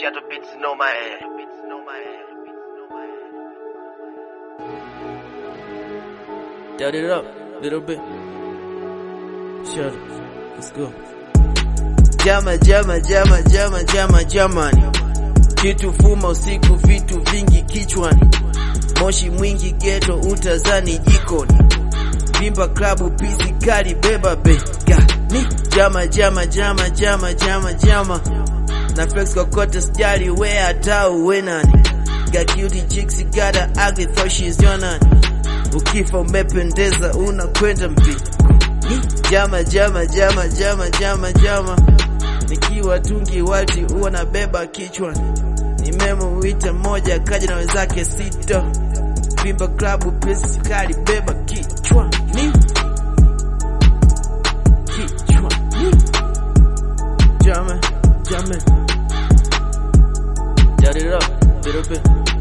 Shadow beats know my head. Dot it up, little bit. Shut it. Let's go. Jama, jama, jama, jama, jama, jamani. Kitu fuma usiku, vitu vingi kichwani. Moshi mwingi geto, utazani jikoni. Vimba klabu, pisi kali, beba bega. Ni jama, jama, jama, jama, jama, jama. Na flex kokote sijali, we hata uwe nani. Got cutie chicks, got a ugly thought she's your nani. Ukifa umependeza unakwenda mbinguni. Jama jama jama jama jama jama, nikiwa tungi wati huwa nabeba kichwani. Nimemuita mmoja kaja na wenzake sita, vimba klabu pesi kali beba kichwani, kichwani. Jama jama, Jot it up, little bit.